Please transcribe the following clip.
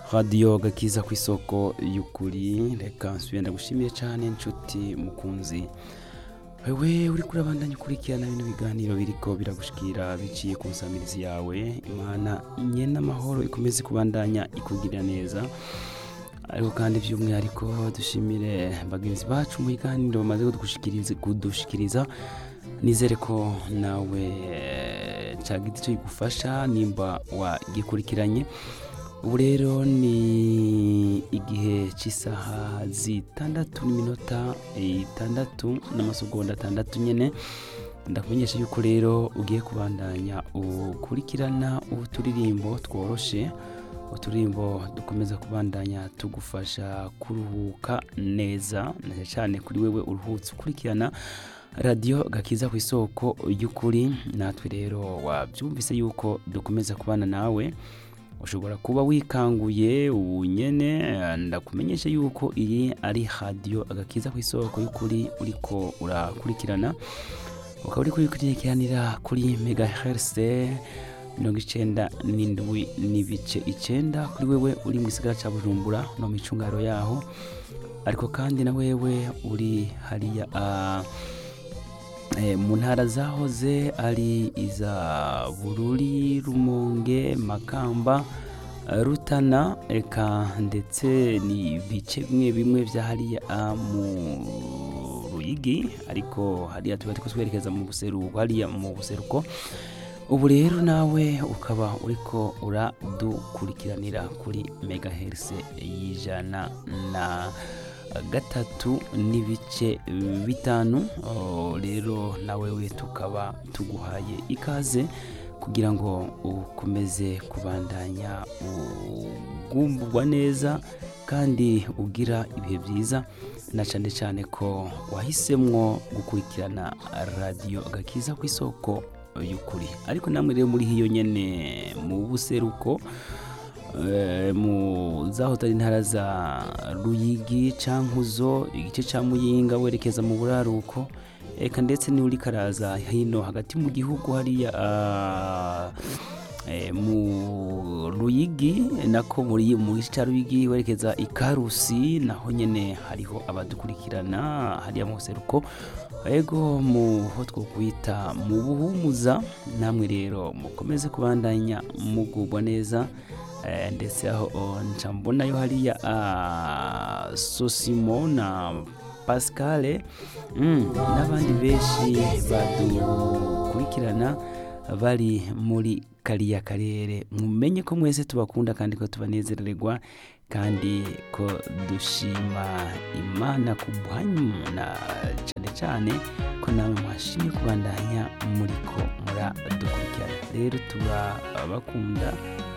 radiyo gakiza ku isoko y'ukuri reka nsubire ndagushimiye cyane inshuti mukunzi wewe uri kurabandanya ukurikirana bino biganiro biriko biragushikira biciye ku nsamirizi yawe imana nyene amahoro ikomeze kubandanya ikugirira neza ariko kandi by'umwihariko dushimire bagenzi bacu mu biganiro bamaze kudushikiriza kudushikiriza nizere ko nawe eh, cagize icyo kigufasha nimba wagikurikiranye ubu rero ni igihe cy'isaha zitandatu n'iminota itandatu n'amasegonda atandatu nyine ndakumenyesha yuko rero ugiye kubandanya ukurikirana uturirimbo tworoshe uturirimbo dukomeza kubandanya tugufasha kuruhuka neza neza cyane kuri wewe uruhutse ukurikirana radiyo gakiza ku isoko y'ukuri natwe rero wabyumvise yuko dukomeza kubana nawe ushobora kuba wikanguye ubu nyene eh, ndakumenyesha yuko iyi ari radiyo agakiza ku isoko y'ukuri uriko urakurikirana ukaba uri kurikurikiranira kuri megahertz mirongo icenda n'indwi n'ibice icenda kuri wewe uri mu gisagara ca bujumbura no mu icungaro yaho ariko kandi na wewe uri hariya ah, eh, mu ntara zahoze ari iza bururi rumonge makamba eh, rutana eka ndetse ni ibice bimwe bimwe vya hariya ah, mu ruyigi ariko hariya tuba turiko twerekeza mu buseruko hariya mu buseruko ubu rero nawe ukaba uriko uradukurikiranira kuri megahertz y'ijana na gatatu n'ibice bitanu Oh, rero nawe we tukaba tuguhaye ikaze kugira ngo ukomeze kubandanya ugumburwa neza kandi ugira ibihe byiza na cyane cyane ko wahisemwo gukurikirana radiyo gakiza ku isoko y'ukuri ariko namwe rero muri hiyo nyene mu buseruko eh, mu zahoze ari intara za ruyigi cankuzo igice ca muyinga werekeza mu buraruko eka ndetse niuri karaza hino hagati mu gihugu hariya ah, eh, mu ruyigi nako muri mu gice ca ruyigi werekeza ikarusi naho nyene hariho abadukurikirana hariya mu buseruko ego mu ho twokwita mu buhumuza namwe rero mukomeze kubandanya mugubwa neza eh, ndetse aho oh, nca mbonayo hariya ah, sosimo na pascale mm, n'abandi benshi badukurikirana bari muri kariya karere mumenye ko mwese tubakunda kandi ko tubanezererwa kandi ko dushima imana ku bwanyu na cyane cyane ko nawe mwashimye kubandanya muriko muradukurikirana rero turabakunda